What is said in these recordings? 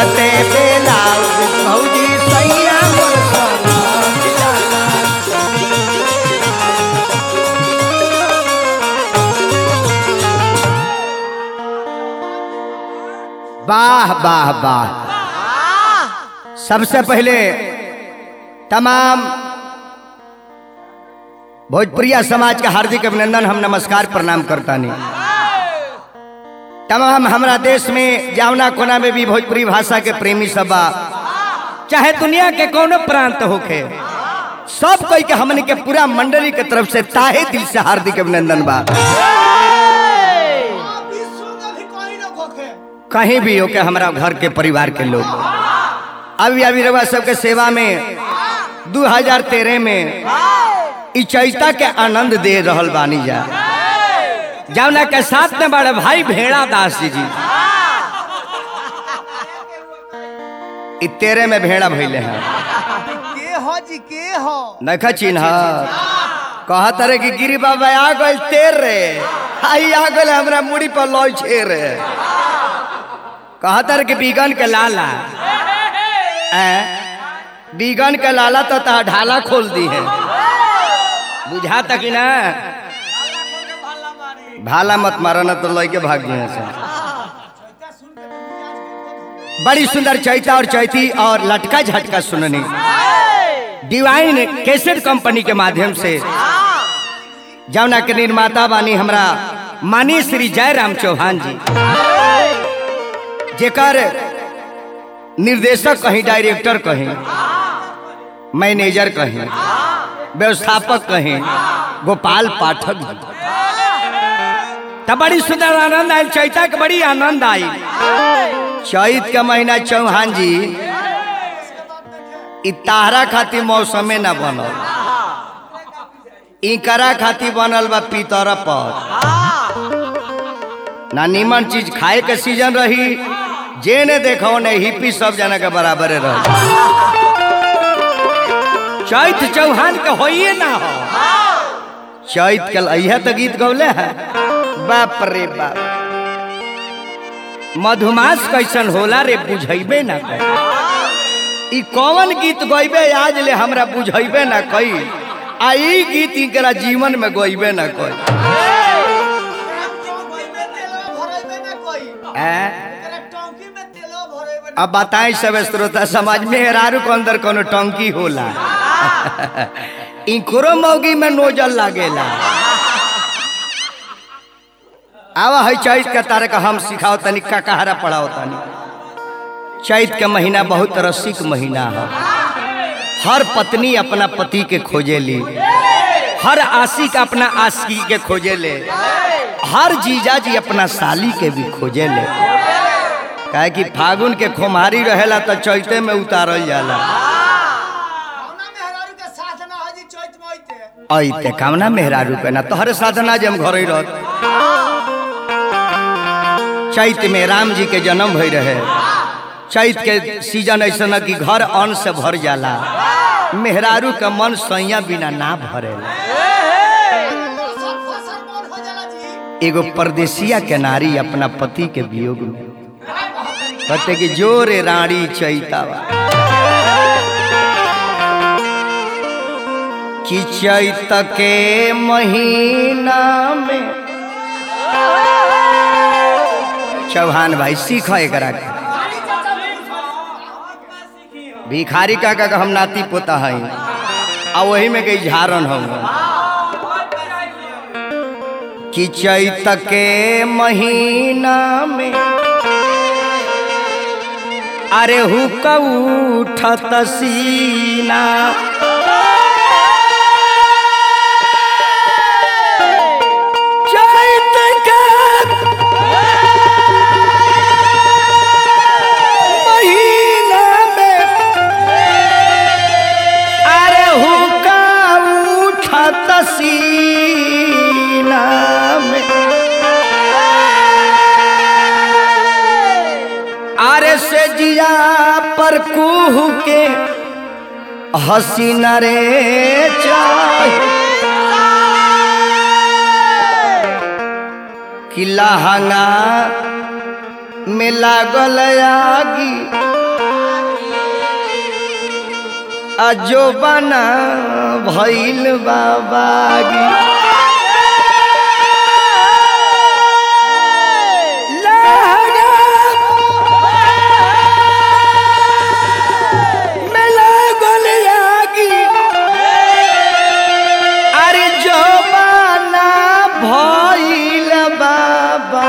कुरते बेलाउज भौजी सैया मोर समझ जाला वाह वाह वाह सबसे पहले तमाम भोजपुरिया समाज के हार्दिक अभिनंदन हम नमस्कार प्रणाम करता नहीं तमाम हमारा देश में जावना कोना में भी भोजपुरी भाषा के प्रेमी सब बा चाहे दुनिया के कोनो प्रांत होखे सब कोई के हमन के पूरा मंडली के तरफ से ताहे दिल से हार्दिक अभिनंदन बा कहीं भी हो के हमारा घर के परिवार के लोग अभी अभी रवा सबके सेवा में 2013 में इ चैता के आनंद दे रहल बानी जा जौना के साथ में बड़े भाई भेड़ा दास जी जी इ तेरे में भेड़ा भइले हैं के हो जी के हो नखा चिन्ह कहत रे कि गिरी बाबा आ गइल तेर रे आई आ गइल हमरा मुड़ी पर लॉय छे रे कहत रे कि बीगन के लाला ए बीगन के लाला तो ता ढाला खोल दी है बुझा तक ना भाला मत मारा ना तो लय के भाग गए से बड़ी सुंदर चैता और चैती और लटका झटका सुननी डिवाइन कैसेट कंपनी के माध्यम से जौना के निर्माता बानी हमरा मानी श्री जयराम चौहान जी जेकर निर्देशक कहीं डायरेक्टर कहीं मैनेजर कहीं व्यवस्थापक कहीं गोपाल पाठक जी तब बड़ी सुंदर आनंद आयल चैता के बड़ी आनंद आई चैत के महीना चौहान जी इ ताहरा खातिर मौसमे ना बनल इकरा खातिर बनल बा पीतर पर ना नीमन चीज खाए के सीजन रही जे ने देखो ने हिप्पी सब जना के बराबरे रह चैत चौहान के होइए ना हो चैत के अहिया तो गीत गौले है बाप रे बाप मधुमास कैसन होला रे बुझैबे ना कर ई कौन गीत गइबे आज ले हमरा बुझैबे ना कई आ ई गीत इकरा जीवन में गइबे ना कई अब बताएं सब श्रोता समाज में हेरारू के अंदर कोनो टंकी होला इकरो मौगी में नोजल लागेला आवा है चैत के तारे का हम सिखाओ तनी का कहारा पढ़ाओ तनी चैत के महीना बहुत रसिक महीना है हर पत्नी अपना पति के खोजे ली हर आशिक अपना आशिकी के खोजे ले हर जीजा जी अपना साली के भी खोजे ले काहे कि फागुन के खुमारी रहेला तो चैते में उतारल जाला ऐते कामना मेहरारू के ना तोहरे साधना जे हम घर ही रहत चैत में राम जी के जन्म भई रहे चैत के सीजन ऐसा न कि घर अन्न से भर जाला मेहरारू के मन सैया बिना ना भरेला एगो परदेसिया के नारी अपना पति के वियोग में कहते कि जोरे रानी चैतावा कि चैत के महीना में चौहान भाई सीख एकरा के भिखारी का का हम नाती पोता है आ वही में गई झारन हम कि चैत के महीना में अरे हुक उठत सीना चैत के महीना में अरे हुका उठत सीना में अरे से जिया पर कुह के हसीना रे चाहे कि लहंगा में लागल आगी अजो बना भइल बाबागी में लागल आगी अरे जो बना भइल बाबा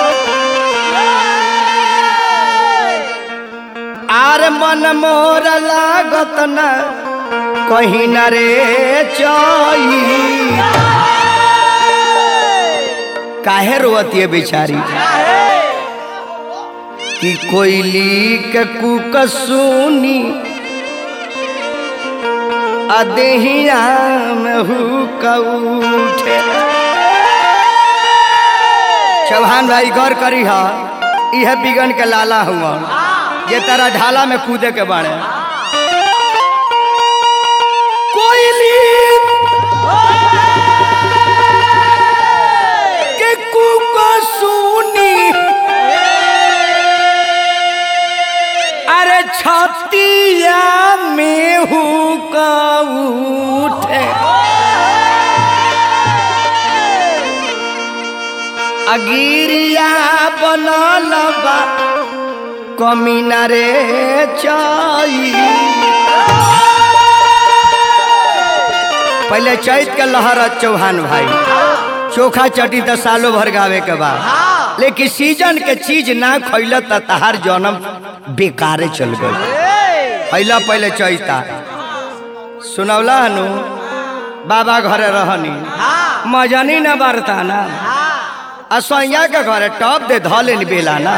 आर मन मोर लागत न कहीं न रे चई काहे रोवती बेचारी कि कोयली के कुक सुनी अदेहिया में हुक उठे चौहान भाई गौर करी हा यह बिगन के लाला हुआ ये तेरा ढाला में कूदे के बाड़े कोयली के कुक सुनी अरे छतिया में हुक उठे अगिरिया बनल बा कमीना रे चई पहले चैत के लहर चौहान भाई चोखा चटी तो सालों भर गावे के बाद लेकिन सीजन के चीज ना खैल त तहार जन्म बेकारे चल गई पहला पहले चैता सुनौला हनु बाबा घरे रहनी मजनी न बरता ना असैया के घरे टॉप दे धले बेला ना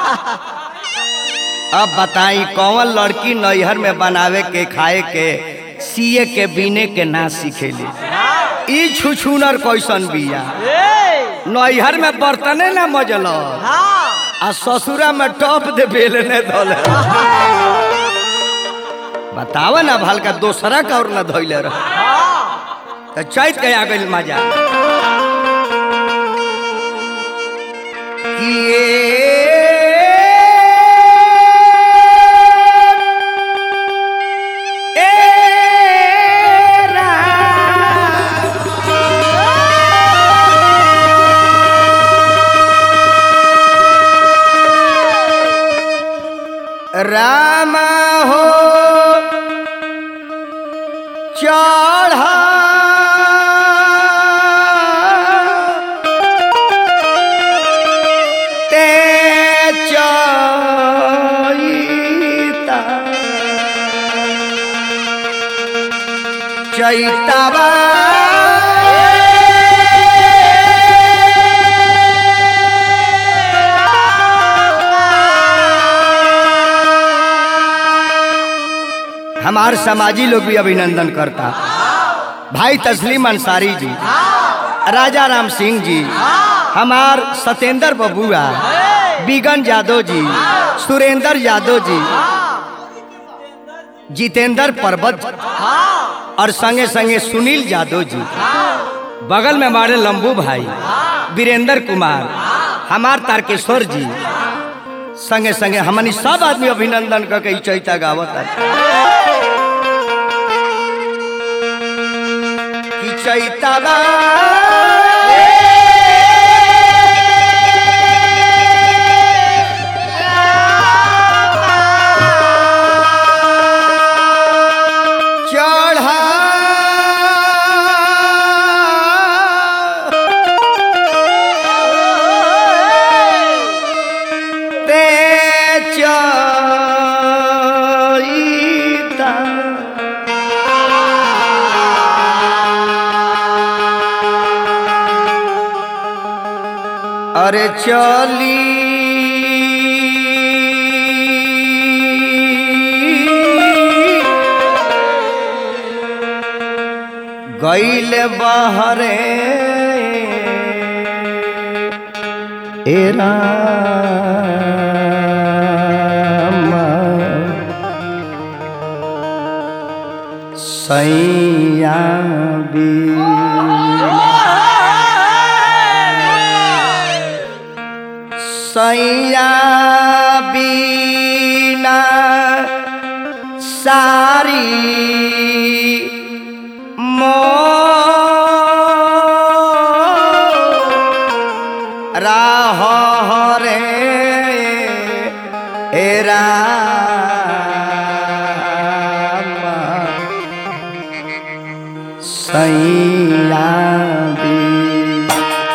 अब बताई कौन लड़की नैहर में बनावे के खाए के सिए के बीने के ना सीखेली ई छुछुनर कैसन बिया नैहर में बर्तने ना मजल आ ससुरा में टॉप दे बेलने धोले बताव ना भल का दोसरा का और ना धोइले रह तो चैत के आ गइल मजा राम हो चढ़ा ते चैता चैतवा हमार समाजी लोग भी अभिनंदन करता भाई तस्लीम अंसारी जी राजा राम सिंह जी हमार सत्येंद्र बबुआ बिगन यादव जी सुरेंद्र यादव जी जितेंद्र पर्वत और संगे संगे सुनील यादव जी बगल में हमारे लंबू भाई वीरेंद्र कुमार हमार तारकेश्वर जी संगे संगे हमनी सब आदमी अभिनंदन करके ई चैता गावत कि चैतवा चढ़ा ते चैता अरे चली गैल बहरे एरा सैया सैया बीना सारी मो राह रे एरा सैया बी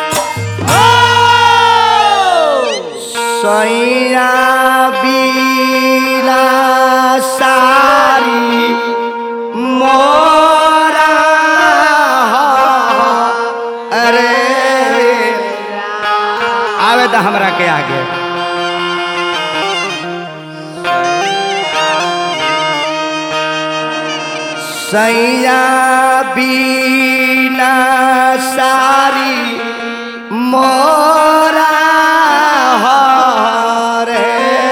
सैया बीला सारी मोरा अरे आवे तो हमरा के आगे सैया बीना सारी मोरा रे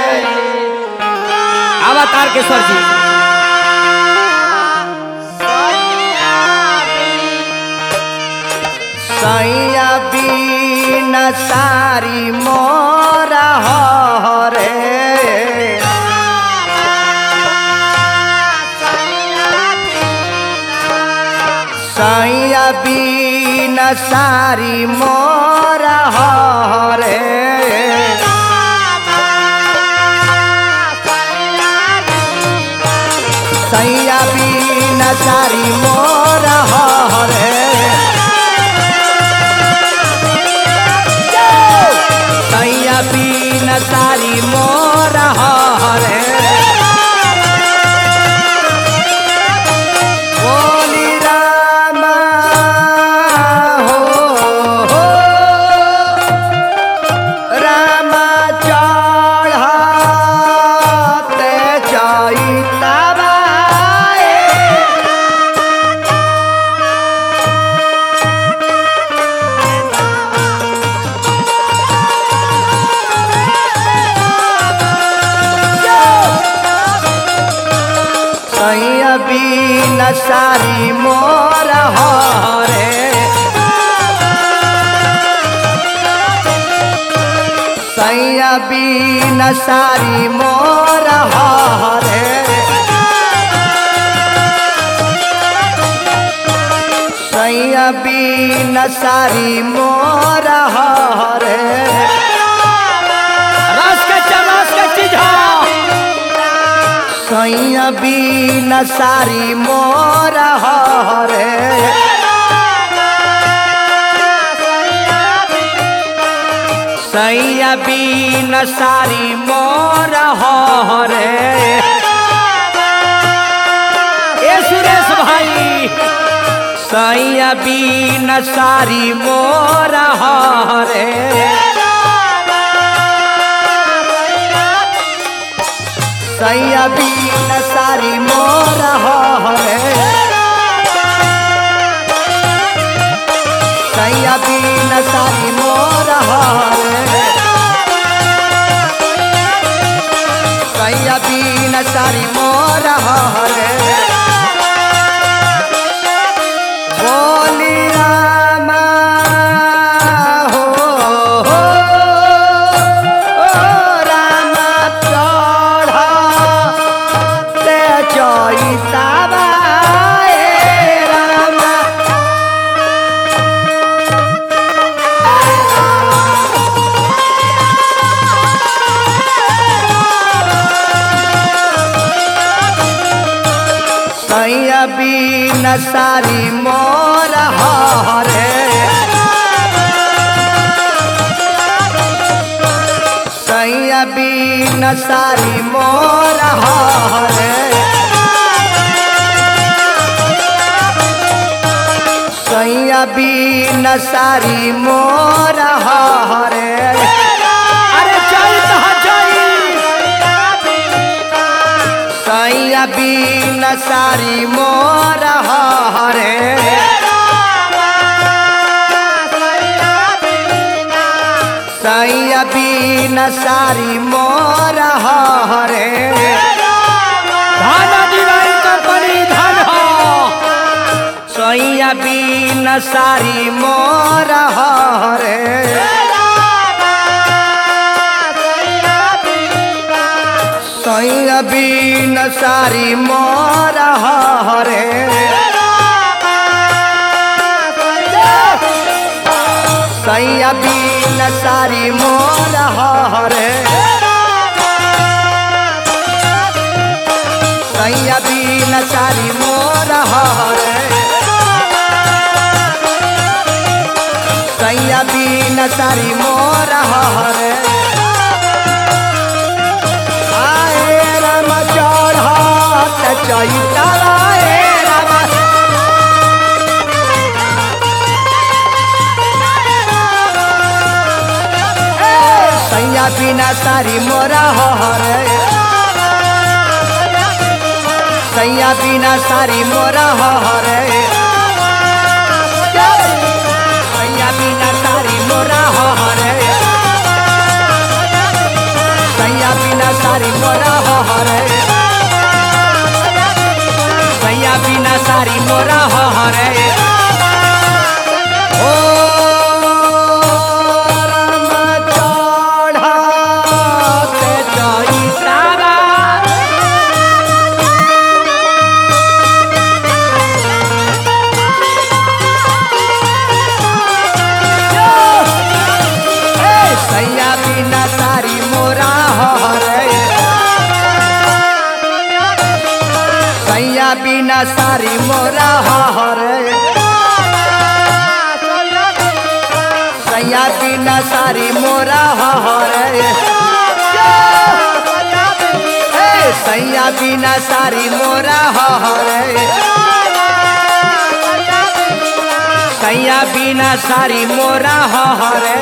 अवतार केश्वर जी सैया बीना सारी मोरा रे सैया बीना सारी मोरा रे सैया बीना सारी मोरा रे सैया बीना सारी मोरा रे बोली रामा हो, हो रामा चढ़ते चैतबाए सैया बीना सारी मोर हरे सैया बीना सारी मोर हरे सैया बीना सारी मोर हरे रस के च- रस के चीज सैया बीना सारी मोर हरे सैया बीना सारी मोर हरे ए सुरेश भाई सैया बीना सारी मोर हरे सैया बीना सारी मोर हरे सैया बीना सारी मोर हरे सैया बीना सारी मोर हरे बोली रामा हो, हो, ओ रामा चढ़ते चैतबा ए रामा सैया बीना सारी मोर हरे सैया बीना सारी मोर हरे सैया बीना सारी मोर हरे अरे चैत ह चैत सैया बीना सारी मोर हरे सैया बीना सारी मोर हरे धन दिवाई कंपनी धन हो सैया बीना सारी मोर हरे सैया बीन सारी मोरा हरे सैया बीन सारी मोरा हरे सैया बीन सारी मोरा हरे सैया बीन सारी मोरा हरे आए राम चढ़त चैता आए राम सैया बिना सारी मोरा हरे सैया बिना सारी मोरा हरे सैया बिना सारी मोरा हरे सैया बिना सारी मोरा हरे सैया बिना सारी मोरा हरे ओ राम चढ़ते चैतारा ए सैया बिना सारी मोरा हरे सैया बिना सारी मोरा हरे सैया बिना सारी मोरा हरे ए सैया बिना सारी मोरा हरे सैया बिना सारी मोरा हरे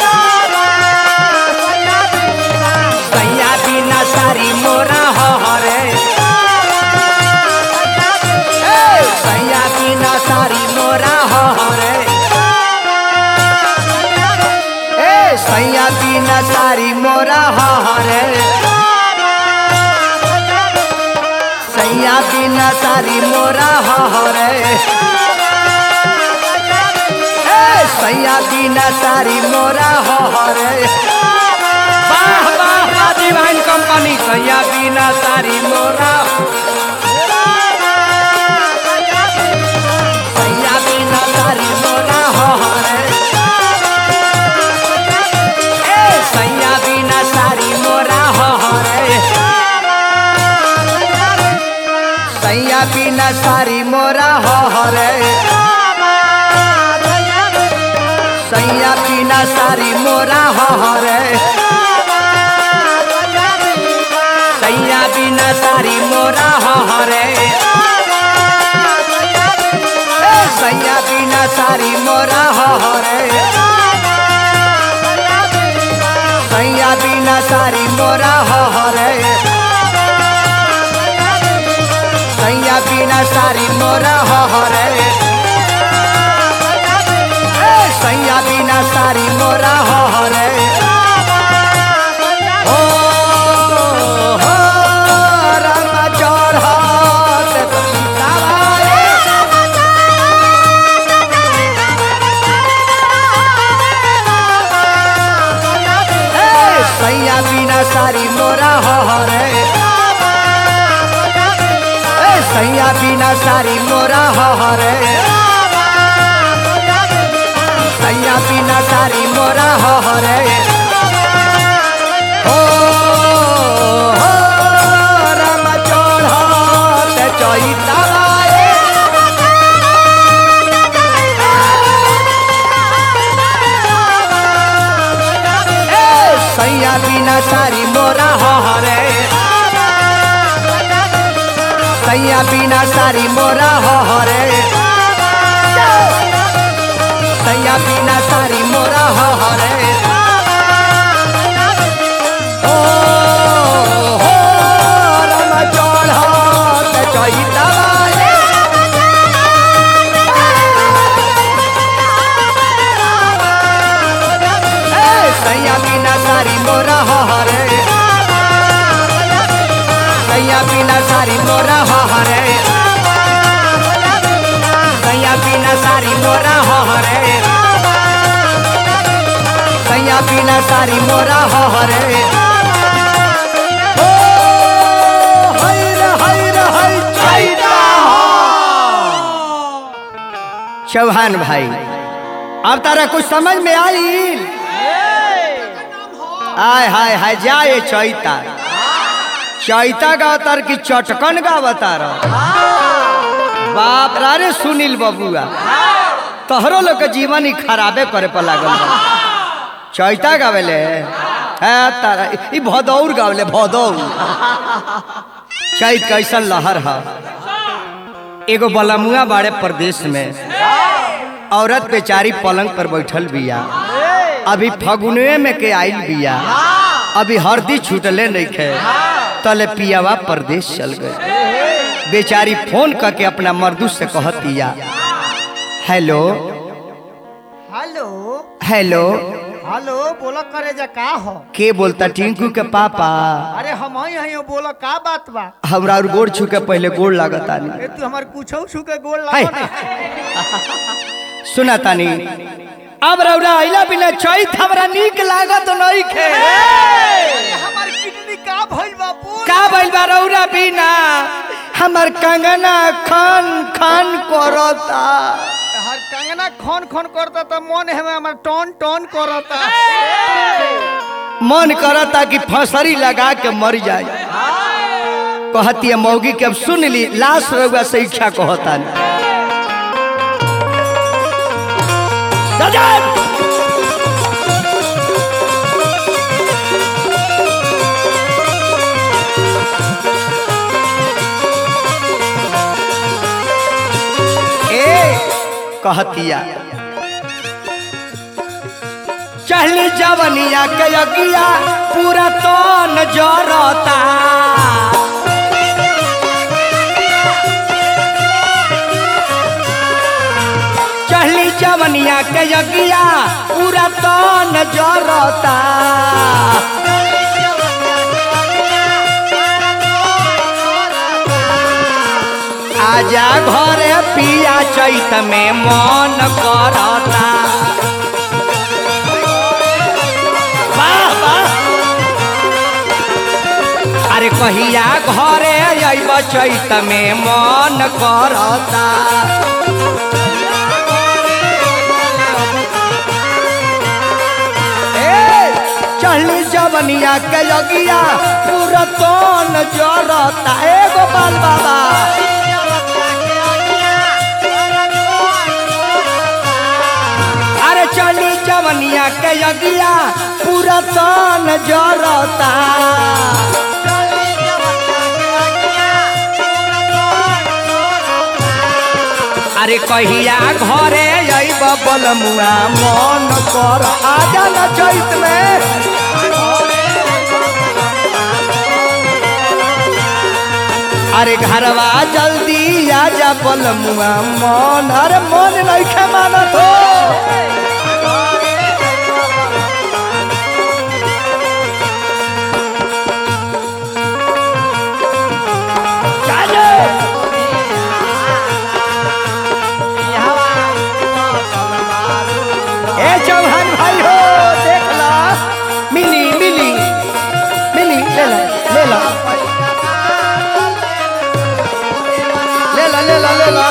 सैया बिना सारी मोरा हरे ए, सैया बिना सारी मोरा हरे ए सैया बिना सारी मोरा हरे सैया बिना सारी मोरा हरे ए सैया बिना सारी मोरा हरे वाह वाह वाह डिवाइन कंपनी सैया बिना सारी मोरा सैया बिना सारी मोरा हरे ए सैया बिना सारी मोरा हरे सैया बिना सारी मोरा हरे सैया बिना सारी मोरा हरे सैया बिना सारी मोरा हरे ए, सैया बिना सारी मोरा हरे सैया बिना सारी मोरा हरे सैया बिना सारी मोरा हरे ए, सैया बिना सारी मोरा हरे ओ हो राम चढ़त सीताराम ए, सैया बिना सारी मोरा हरे ए, सैया बिना सारी मोरा हरे सैया बिना सारी मोरा हरे ओ हो राम चढ़त चैताराम ए, सैया बिना सारी मोरा हरे सैया बिना सारी मोरा हरे सैया बिना सारी मोरा हरे ओ हो राम चढ़त चैताराम ए, सैया बिना सारी मोरा हरे सैया बिना सारी मोरा हरे सैया बिना सारी मोरा हरे सैया बिना सारी मोरा हरे ओ चौहान भाई अब तारा कुछ समझ में आई आय हाय हाय जाए चैता चैता गावतार की चटकन गावतार बाप रे अरे सुनील बबुआ तोहरो लोग के जीवन ही खराबे करे पर लागल बा। चैता गावेले है तारा ई भदौर गावेले भदौर चैत कैसन लहर है एगो बलमुआ बाड़े प्रदेश में औरत बेचारी पलंग पर बैठल बिया अभी फगुनवे में के आइल बिया अभी हरदी छूटले नहीं खे तले पियावा प्रदेश चल गए बेचारी फोन करके अपना मर्दू से कहतिया हेलो हेलो हेलो हेलो बोला करे जा का हो के बोलता टिंकू के पापा अरे हम ही हई बोला का बात बा हमरा और गोड़ छू के पहले गोड़ लागता नहीं ए तू हमार कुछो छू के गोल हाय। लागो ना सुना तानी अब रौरा आइला बिना चैत हमरा नीक लागत नहीं खे हमार किडनी का भइल बा बोल का भइल बा रौरा बिना हमर कंगना खान खान करता हर कंगना खन खन करता त मन है हमार टन टन करता मन करता कि फसरी लगा के मर जाए कहती है मौगी के अब सुन ली लाश रउआ से इच्छा कहता ए कहतिया चहली जवनिया के अगिया पूरा तो नजरता चहली जवनिया के अगिया पूरा तो नजरता आजा घरे पिया चैत में मन करता वाह, वाह। अरे कहिया घरे अइब चैत में मन करता ए, चढ़ली जवनिया के लगिया पूरा तन जरता ए गोपाल बाबा अरे चली जवनिया के यगिया पूरा तन जरता अरे कहिया घरे अइब बलमुआ मन कर आजा न चैत में अरे घरवा जल्दी आजा बलमुआ मन अरे मन नहीं खे मानत हो चाले। ए चौहान भाई हो देख ला मिली मिली मिली ले ला ले ला ले ला ले ला ले ला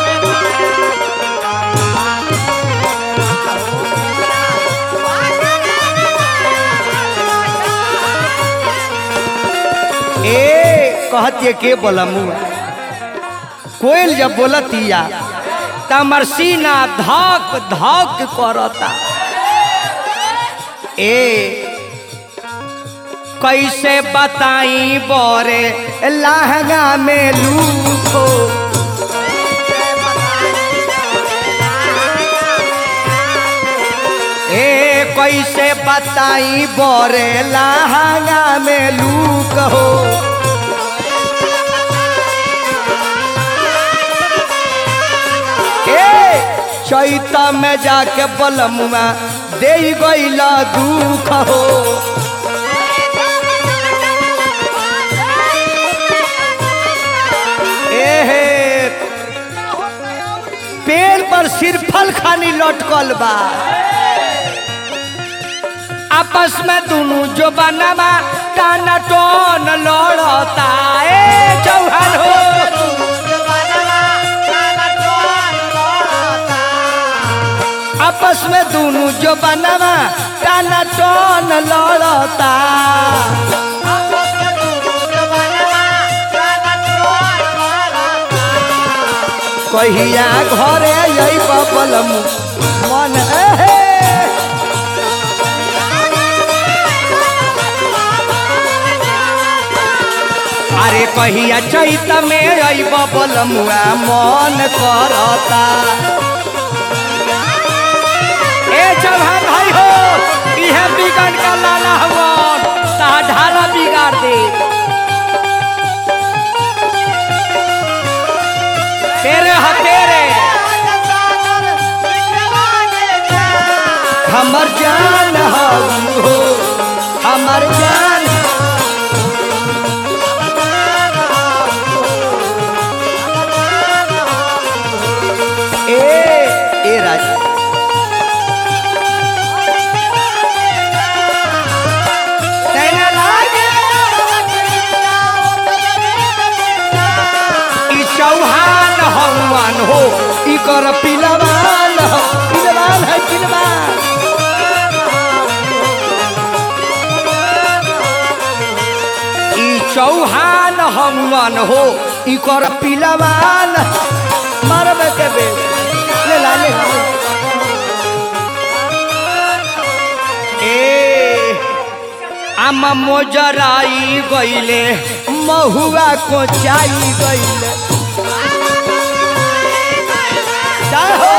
ए कहतिए के बोलमु कोयल जब बोलतिया तमर सीना धक धक करता ए कैसे बताई बोरे लहंगा में लूखो ए कैसे बताई बोरे लहंगा में लूक हो ए चैता में जाके बलमुआ दे गईला दुख हो एहे पेड़ पर सिरफल खानी लटकल बा आपस में दोनों जो बनवा टाना टोन लड़ता ए चौहान हो आपस में दोनों जो बनवा टाना टन लड़ता कहिया घरे यही बबलम मन एहे अरे कहिया चैत में आई बबलमुआ मन करता ए चौहान भाई हो इहे बिगड़ का लाला हवन ता ढाला बिगाड़ दे तेरे ह तेरे हमर जान हो हमर जान ए ए राजा तेरे लागे ई चौहान हनुमान हो ई कर पिलवान हो पिलवान है पिलवान ई चौहान हनुमान हो ई कर पिलवान मरबे के बे ले ला ले ला। ए आम मोजराई गईले महुआ को चाई गईले जय हो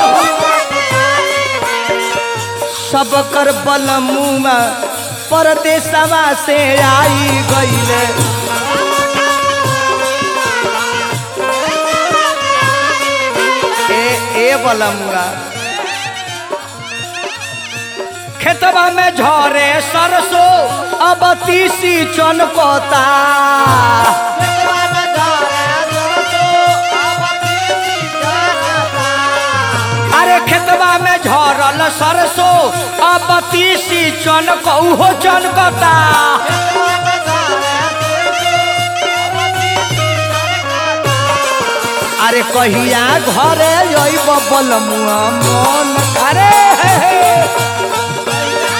सब कर बलमुआ परदेसवा से आई गईले ए ए बलमुआ खेतवा में झरे सरसो अब तीसी चनपता अरे खेतवा में झरल सरसो अब तीसी चनक उहो चनकता अरे कहिया घरे अइब बलमुआ मन करे हे हे।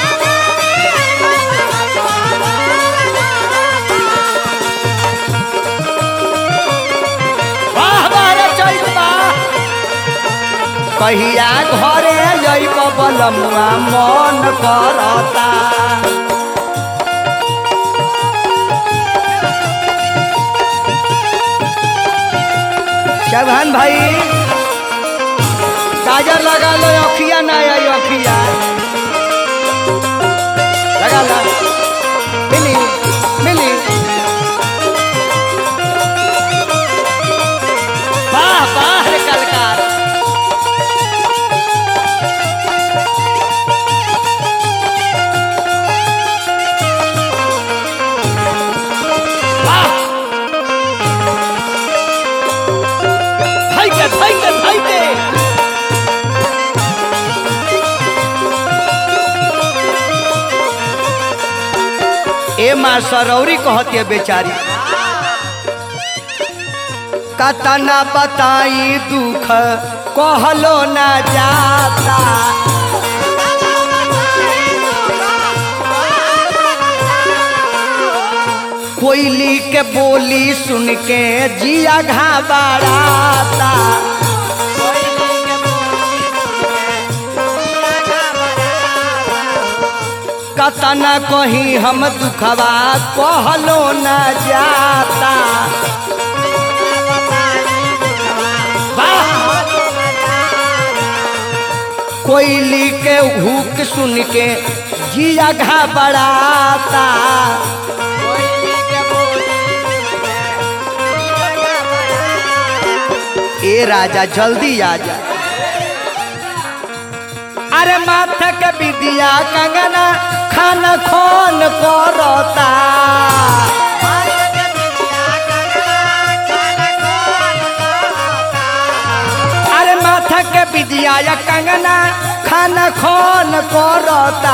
वाह वाह रे चैत वाह। कहिया घरे अइब बलमुआ मन करता चौहान भाई काजर लगा लो अखिया ना आई अखिया लगा ला मिली मिली वाह वाह रे कलकार वाह Haydi, haydi, haydi. ए माँ सरौरी कहती बेचारी कतना बताई दुख कहलो ना जाता कोयली के बोली सुन के जिया घाबराता कतना कहीं हम दुखवा कहलो न जाता वाह! कोयली के हुक सुन के जिया घबराता ए राजा जल्दी आ जा अरे माथे के विदिया कंगना खान खोन करता अरे माथा के विदिया या कंगना खान खोन करता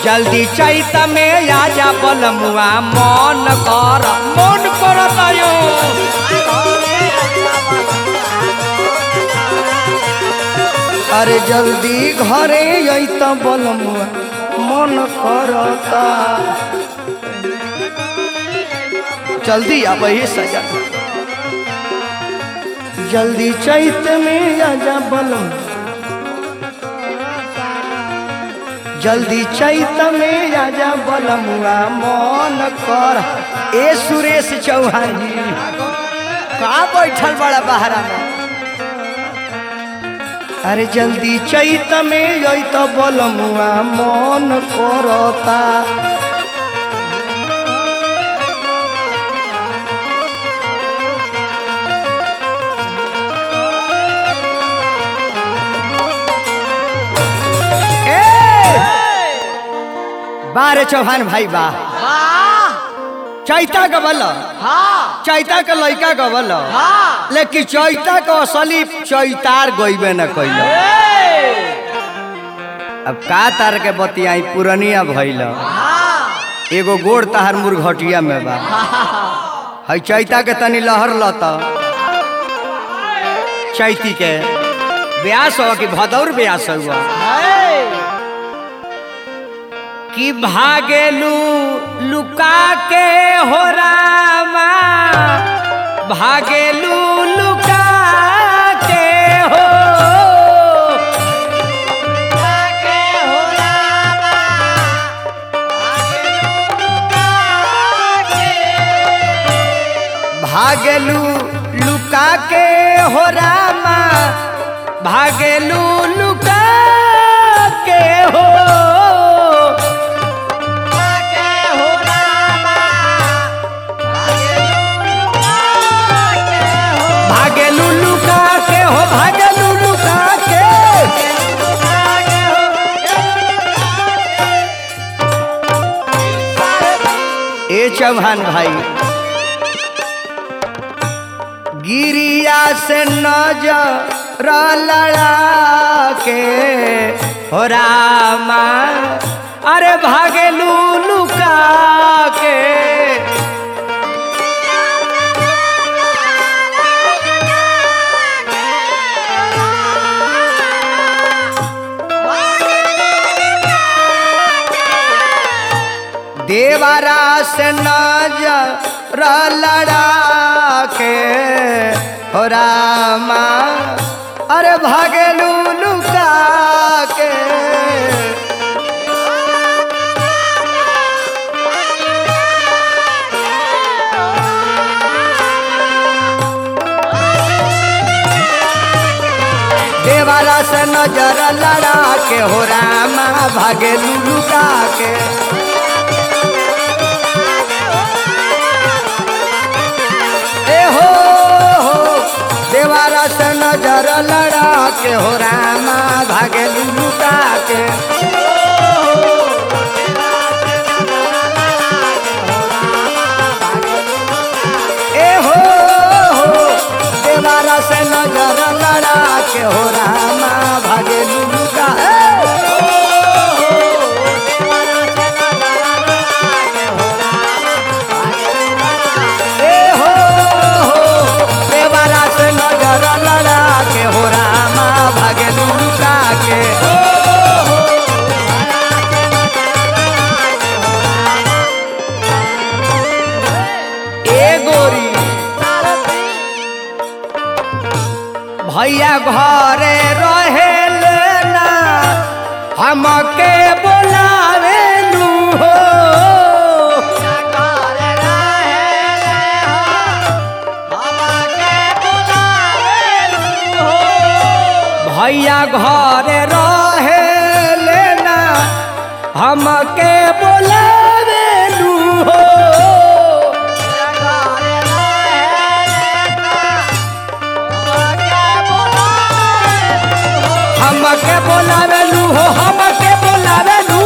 जल्दी चैत में आजा बलमुआ मन कर मन करत यो अरे जल्दी घरे अत बलमुआ मन करता जल्दी अब ये सजा जल्दी चैत में आजा बलम जल्दी चैत में आजा बलमुआ मन कर ए सुरेश चौहान जी कहाँ बैठल बड़ा बहरा में अरे जल्दी चैत में अत बलमुआ मन करता बारे चौहान भाई बा हाँ चैता गबल हाँ चैता के लड़का गबल हाँ लेकिन चैता के असली चैतार गईबे न कैल अब का तार के बतियाई पुरनिया भइल एगो गोड़ तहार मुरघटिया में बा है चैता के तनी लहर लत चैती के ब्यास हो कि भदौर ब्यास हुआ कि भागेलू लुका के हो रामा भागेलू लुका के हो भागेलू लुका के हो रामा भागेलू लुका के हो भागे लुल्लू का के हो भागे लुल्लू का के ए चौहान भाई गिरिया से नजर लड़ा के हो रामा अरे भागे लुल्लू का के देवारा से नजर लड़ा के हो रामा अरे भागेलू लुका के देवारा से नजर लड़ा के हो रामा भागेलू लुका के ए हो हो देवारा से नजर लड़ा के हो रामा भागे लुका के ए हो हो देवारा से नजर लड़ा के हो रामा भागे लुका ए हो हो देवारा से नजर लड़ा के हो रामा भागे लुका के ए गोरी भैया घरे रहे ना हमके बोलावे लू हो भैया घरे रहे लेना हमके बोलावे लू हो हमके बोलावे लू हो हमके बोलावे लू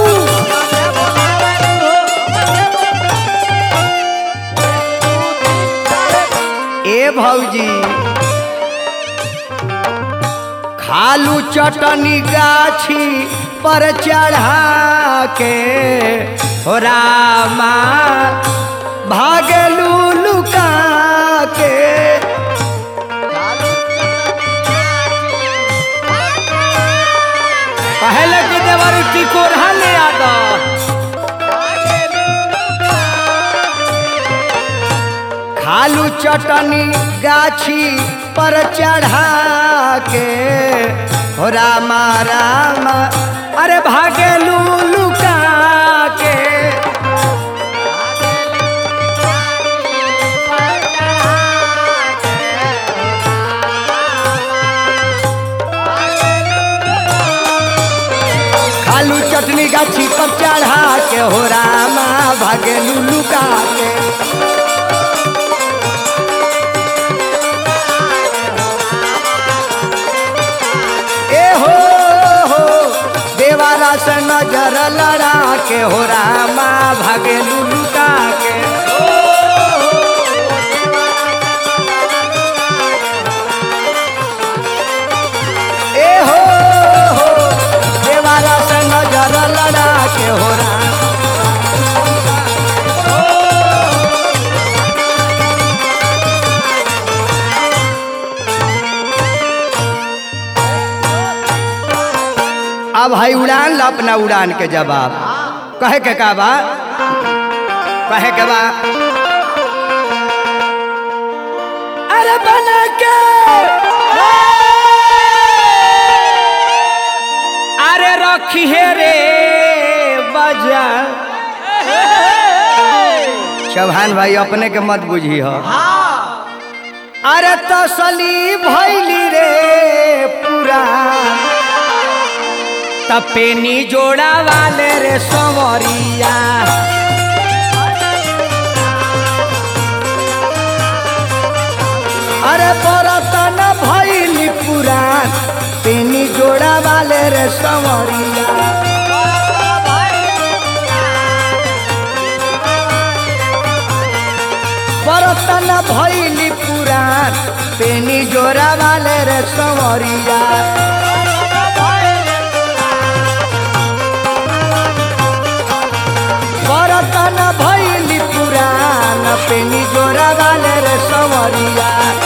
ए भौजी खालू चटनी गाछी पर चढ़ा के हो रामा भागलू लुका के पहले की देवर टिकोरा ले आता खालू चटनी गाछी पर चढ़ा के हो रामा रामा अरे भागेलू लुका के खालू चटनी गाछी पर चढ़ा के हो रामा भागेलू लुका के ए हो हो देवारा से नजर लड़ा के हो रामा भागे लुलुका के ए हो हो देवारा से नजर लड़ा के हो रामा अब भाई उड़ान ला अपना उड़ान के जवाब कहे के का बा कहे के बा अरे बना के अरे रखी है रे बजा चौहान भाई अपने के मत बुझी हो अरे तसली भैली रे पूरा तपेनी जोड़ा वाले रे संवरिया अरे बरतन भैली पुरान पेनी जोड़ा वाले रे संवरिया बरतन भैली पुरान पेनी जोड़ा वाले रे संवरिया बरतन भैली पुरान पेनी जोड़ा वाले रे संवरिया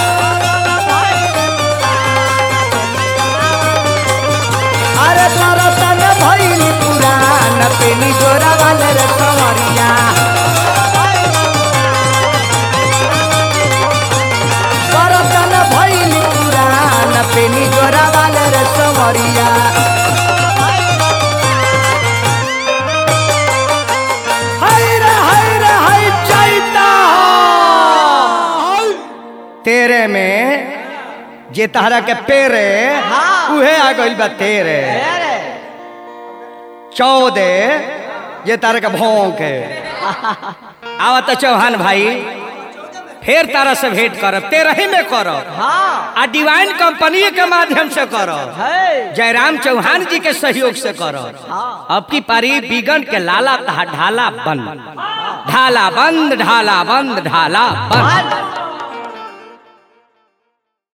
अरे बरतन भैली पुरान पेनी जोड़ा वाले रे संवरिया बरतन भैली पुरान पेनी जोड़ा वाले रे संवरिया हाय रे हाय रे हाय चैता तेरे में जे तहरा के पेरे हाँ। उहे आ गइल बा तेरे चौदह जे तारा के भौंके आवा तो चौहान भाई फिर तारा से भेंट करब तेरह ही में करब हाँ आ डिवाइन कंपनी के माध्यम से करब है जयराम चौहान जी के सहयोग से करो हाँ। अब की पारी बिगन के लाला तहा ढाला बंद ढाला बंद ढाला बंद ढाला बंद